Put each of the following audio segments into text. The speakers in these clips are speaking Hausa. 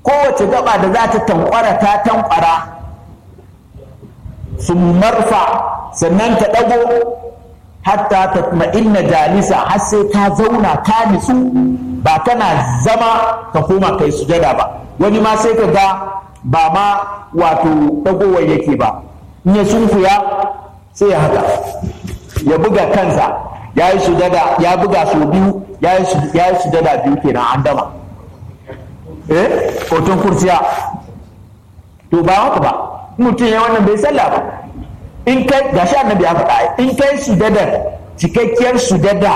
kowace gaba da za ta tankwara ta tankwara sun marfa sannan ka ɗago hatta ta inna jalisa har sai ka zauna ka nitsu ba kana zama ka koma kai sujada ba wani ma sai ka ga ba ma wato ɗagowar yake ba in ya sunkuya sai ya haka ya buga kansa ya yi sujada ya buga sau biyu ya yi sujada biyu kenan an dama eh hoton kurciya to ba haka ba mutum ya wannan bai sallah ba in kai gashi annabi ya faɗa in kai sujada cikakkiyar sujada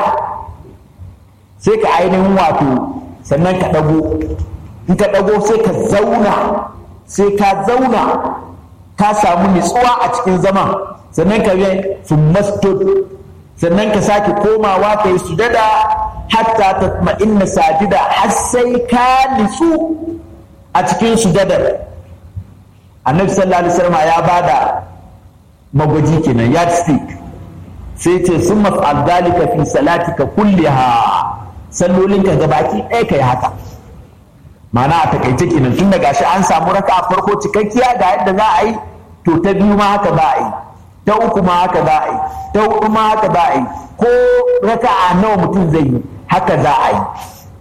sai ka ainihin wato sannan ka ɗago in ka ɗago sai ka zauna sai ka zauna ka samu nutsuwa a cikin zaman sannan ka yi sun masjid sannan ka sake komawa ka yi sujada hatta ta inna sajida har sai ka nitsu a cikin sujadar annabi sallallahu alaihi wasallam ya bada magwaji kenan yardstick sai ce sun maf'al dalika fi salatika kulliha sallolinka gabaki ɗaya kai haka ma'ana a takaice kenan tun daga shi an samu raka a farko cikakkiya ga yadda za a yi to ta biyu ma haka za a yi ta uku ma haka za a yi ta hudu ma haka za a yi ko raka a nawa mutum zai yi haka za a yi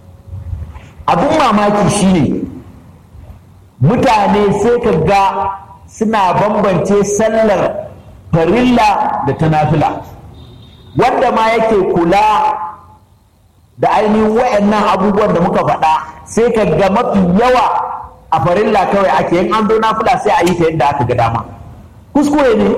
abin mamaki shine mutane sai ka ga suna bambance sallar farilla da ta nafila wanda ma yake kula da ainihin wayannan abubuwan da muka faɗa sai ka ga mafi yawa a farilla kawai ake yin an zo nafila sai a yi ta yadda aka ga dama kuskure ne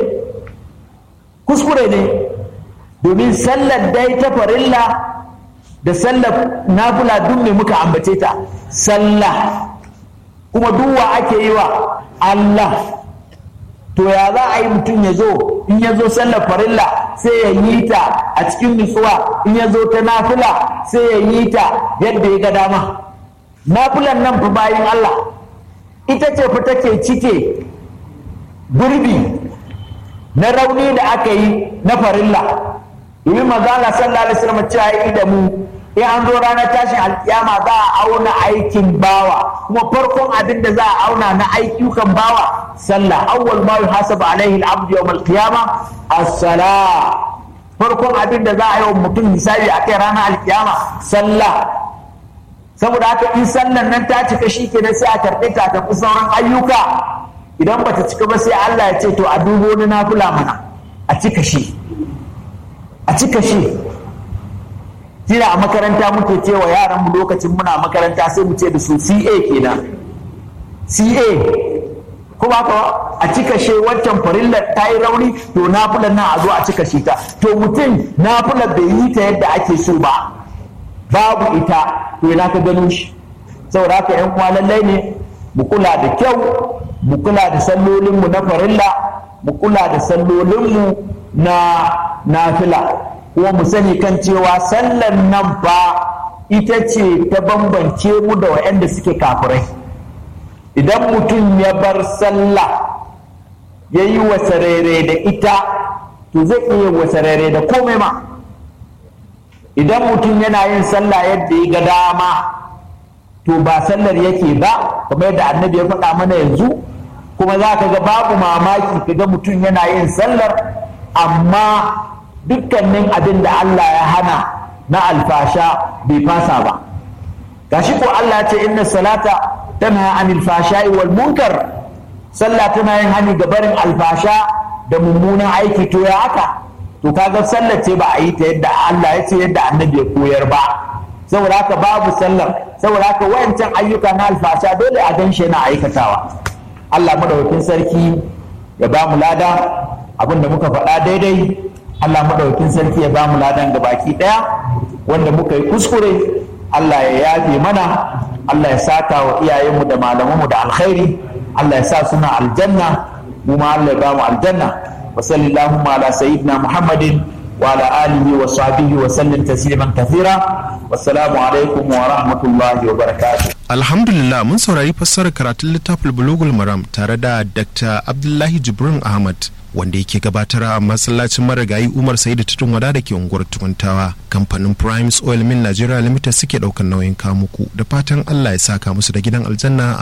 kuskure ne domin sallar dai ta farilla da sallar nafila duk ne muka ambace ta sallah kuma duwa ake yi wa Allah to ya za a yi mutum ya zo in ya zo sallar farilla sai ya yi ta a cikin nutsuwa in ya zo ta nafila sai ya yi ta yadda ya ga dama nafilan nan fa bayan Allah ita ce fa take cike gurbi na rauni da aka yi na farilla domin magana sallallahu alaihi wasallam cewa yi da mu in an zo ranar tashin alkiyama za a auna aikin bawa kuma farkon abin da za a auna na ayyukan bawa sallah awwal ma yuhasabu alaihi al-abdu yawm al-qiyama as-salah farkon abin da za a yi wa mutum misali a kai ranar alkiyama sallah saboda haka in sallan nan ta cika shi kenan sai a karɓe ta tafi sauran ayyuka idan ba ta cika ba sai Allah ya ce to a dubo na nafila mana a cika shi a cika shi tira a makaranta muke cewa yaran mu lokacin muna makaranta sai mu ce da su CA kenan CA kuma ka a cika shi wancan farillar ta yi rauni to nafilar nan a zo a cika shi ta to mutum nafilar bai yi ta yadda ake so ba babu ita to ina ka gano shi saboda haka yan uwa lallai ne mu kula da kyau mu kula da sallolinmu na farilla mu kula da sallolinmu na nafila kuma mu sani kan cewa sallan nan fa ita ce ta bambance mu da waɗanda suke kafirai idan mutum ya bar sallah ya yi wasarere da ita to zai iya wasarere da komai ma idan mutum yana yin sallah yadda ya ga dama to ba sallar yake ba kamar yadda annabi ya faɗa mana yanzu kuma za ka ga babu mamaki ka ga mutum yana yin sallar amma dukkanin abin da Allah ya hana na alfasha bai fasa ba gashi ko Allah ya ce inna salata tana anil fashai wal munkar sallah tana yin hani ga barin alfasha da mummunan aiki to ya haka to kaga sallar ce ba a yi ta yadda Allah ya ce yadda annabi ya koyar ba saboda haka babu sallar saboda haka wayancan ayyuka na alfasha dole a ganshi yana aikatawa Allah madaukakin sarki ya ba mu lada abin da muka faɗa daidai Allah madaukakin sarki ya ba mu ladan ga baki ɗaya wanda muka yi kuskure Allah ya yafe mana Allah ya saka wa iyayenmu da malamanmu da alkhairi Allah ya sa suna aljanna mu ma Allah ya ba mu aljanna wa sallallahu ala sayyidina Muhammadin wa ala alihi wa sahbihi wa sallim tasliman kathira wassalamu alaikum wa rahmatullahi wa barakatuh Alhamdulillah mun saurari fassarar karatun littafin Bulugul Maram tare da Dr. Abdullahi Jibrin Ahmad wanda yake gabatar a masallacin marigayi Umar Saidu Tutun Wada da ke unguwar Tukuntawa. Kamfanin Primes Oil Mill Nigeria Limited suke ɗaukar nauyin kamuku da fatan Allah ya saka musu da gidan aljanna